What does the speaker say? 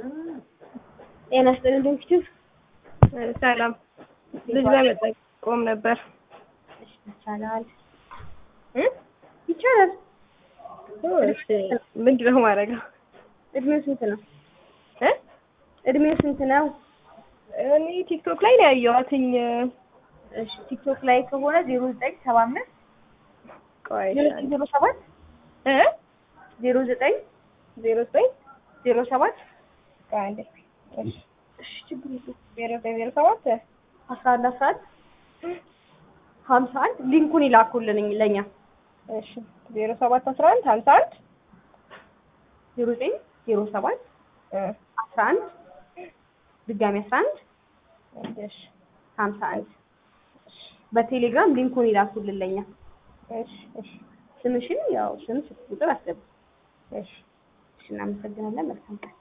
ጤና ይስጥልኝ ዶክተር። ሰላም ልጅ ለመጠቆም ነበር። ይቻላል እ? ይቻላል። እሺ ምንድን ነው ማድረገው? እድሜው ስንት ነው? እ? እድሜው ስንት ነው? እኔ ቲክቶክ ላይ ነው ያየኋትኝ። እሺ ቲክቶክ ላይ ከሆነ ዜሮ ዘጠኝ ሰባ አምስት ቆይ ዜሮ ሰባት እ? ዜሮ ዘጠኝ ዜሮ ዘጠኝ ዜሮ ሰባት ቆይ አንዴ እሺ እሺ ችግር የለውም ዜሮ ዘጠኝ ዜሮ ሰባት አስራ አንድ አስራ አንድ ሀምሳ አንድ ሊንኩን ይላኩልን ለእኛ እሺ ዜሮ ሰባት አስራ አንድ ሀምሳ አንድ ዜሮ ዘጠኝ ዜሮ ሰባት እ አስራ አንድ ድጋሚ አስራ አንድ እሺ ሀምሳ አንድ በቴሌግራም ሊንኩን ይላኩልን ለእኛ እሺ እሺ ስምሽን ያው ስም ስልክ ቁጥር አስገቡ እሺ እሺ እናመሰግናለን መልካም ቀን